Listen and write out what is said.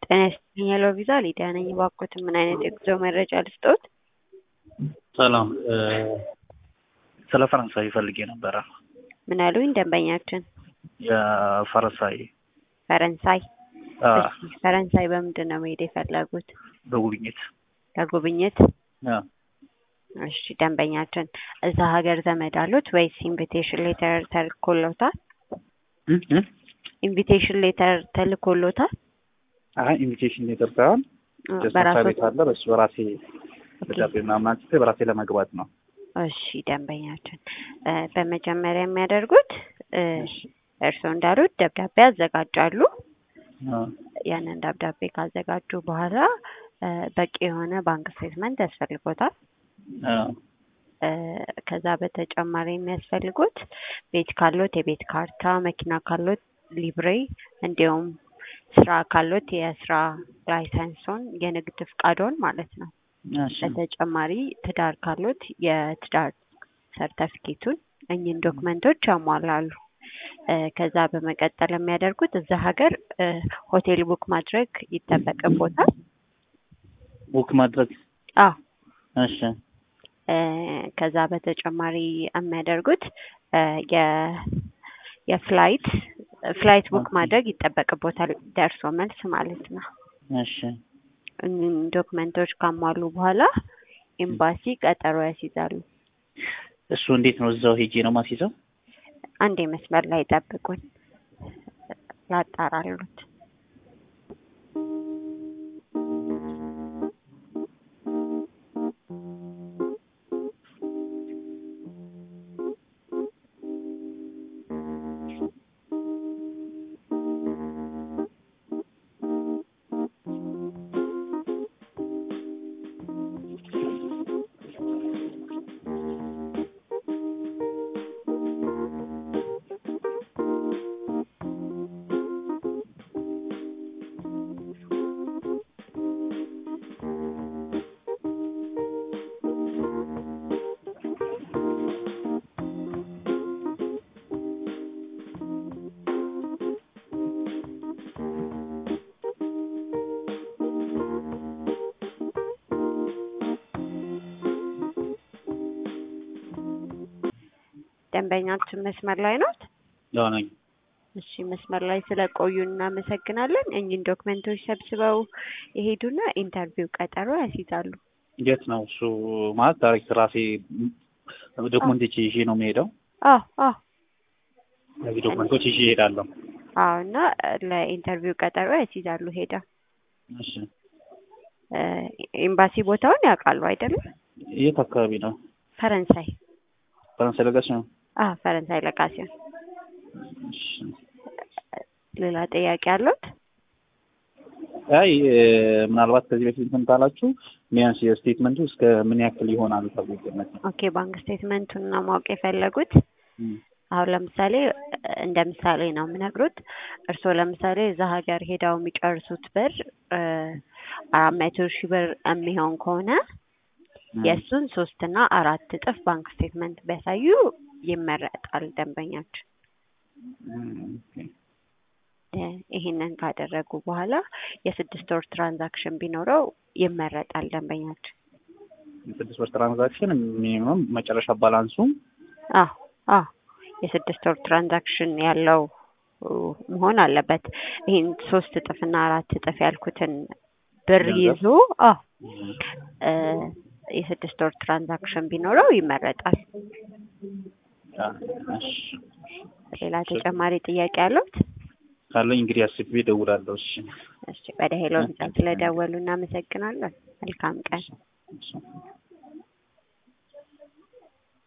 ጤና ይስጥልኝ ሄሎ ቪዛ ሊዲያ ነኝ። እባክዎትን ምን አይነት የጉዞ መረጃ ልስጥዎት? ሰላም ስለ ፈረንሳይ ፈልጌ ነበረ። ምን አሉኝ ደንበኛችን? የፈረንሳይ ፈረንሳይ አ፣ እሺ፣ ፈረንሳይ በምንድን ነው መሄድ የፈለጉት? በጉብኝት ለጉብኝት? አ፣ እሺ ደንበኛችን እዛ ሀገር ዘመድ አሉት ወይስ ኢንቪቴሽን ሌተር ተልኮሎታል? እም፣ እም። ኢንቪቴሽን ሌተር ተልኮሎታል? አይ ኢንቪቴሽን ሌተር ሳይሆን መስሪያ በራሶት ቤት አለ። በሱ በራሴ ደብዳቤ ምናምን አንስቼ በራሴ ለመግባት ነው። እሺ ደንበኛችን እ፣ በመጀመሪያ የሚያደርጉት እ፣ እርስዎ እንዳሉት ደብዳቤ ያዘጋጃሉ። አ፣ ያንን ደብዳቤ ካዘጋጁ በኋላ እ፣ በቂ የሆነ ባንክ ስቴትመንት ያስፈልጎታል። አ፣ እ፣ ከዛ በተጨማሪ የሚያስፈልጉት ቤት ካሎት የቤት ካርታ፣ መኪና ካሎት ሊብሬ፣ እንዲሁም ስራ ካሎት የስራ ላይሰንሶን የንግድ ፍቃዶን ማለት ነው። እሺ፣ በተጨማሪ ትዳር ካሎት የትዳር ሰርተፊኬቱን እኚህን ዶክመንቶች ያሟላሉ። እ፣ ከዛ በመቀጠል የሚያደርጉት እዛ ሀገር እ፣ ሆቴል ቡክ ማድረግ ይጠበቅቦታል። ቡክ ማድረግ አዎ እሺ፣ እ፣ ከዛ በተጨማሪ የሚያደርጉት እ፣ የ- የፍላይት ፍላይት ቡክ ኦኬ። ማድረግ ይጠበቅቦታል። ደርሶ መልስ ማለት ነው። እሺ፣ እኚህን ዶክመንቶች ካሟሉ በኋላ ኤምባሲ ቀጠሮ ያስይዛሉ። እሱ እንዴት ነው? እዛው ሄጄ ነው ማስይዘው? አንዴ መስመር ላይ ጠብቁኝ፣ ላጣራሉት። ደንበኛችን መስመር ላይ ናት። ያው ነኝ። እሺ መስመር ላይ ስለቆዩ እናመሰግናለን። እኚህን ዶክመንቶች ሰብስበው የሄዱና ኢንተርቪው ቀጠሮ ያስይዛሉ። የት ነው እሱ? ማለት ዳይሬክት ራሴ ዶክመንቶች ይዤ ነው የምሄደው። አዎ አዎ እነዚህ ዶክመንቶች ይዤ እሄዳለሁ። አዎ እና ለኢንተርቪው ቀጠሮ ያስይዛሉ ሄዳ እሺ፣ እ፣ ኤምባሲ ቦታውን ያውቃሉ አይደለም? የት አካባቢ ነው? ፈረንሳይ ፈረንሳይ ለጋሽ ነው። አዎ ፈረንሳይ ለጋሲዮን። እሺ። ሌላ ጥያቄ አሉት? አይ እ፣ ምናልባት ከዚህ በፊት እንትን ካላችሁ ቢያንስ የስቴትመንቱ እስከ ምን ያክል ይሆናል ተብሎ ይገመታል? ኦኬ ባንክ ስቴትመንቱን ነው ማወቅ የፈለጉት? እም፣ አሁን ለምሳሌ እንደ ምሳሌ ነው የምነግሩት። እርስዎ ለምሳሌ እዛ ሀገር ሄደው የሚጨርሱት ብር እ፣ አራት መቶ ሺህ ብር የሚሆን ከሆነ እም፣ የእሱን ሶስት እና አራት እጥፍ ባንክ ስቴትመንት ቢያሳዩ ይመረጣል ደንበኛችን። እም፣ ኦኬ። እ፣ ይሄንን ካደረጉ በኋላ የስድስት ወር ትራንዛክሽን ቢኖረው ይመረጣል ደንበኛችን። የስድስት ወር ትራንዛክሽን ሚኒመም መጨረሻ ባላንሱ አዎ አዎ የስድስት ወር ትራንዛክሽን ያለው እ፣ መሆን አለበት። ይህን ሶስት እጥፍና አራት እጥፍ ያልኩትን ብር ገንዘብ? ይዞ አዎ እ፣ የስድስት ወር ትራንዛክሽን ቢኖረው ይመረጣል። አ፣ እሺ። ሌላ ተጨማሪ ጥያቄ አሉት? ካለኝ እንግዲህ አስቤ እደውላለሁ። እሺ፣ እሺ ወደ ሄሎ ቪዛ ስለደወሉ እናመሰግናለን። መልካም ቀን። እሺ።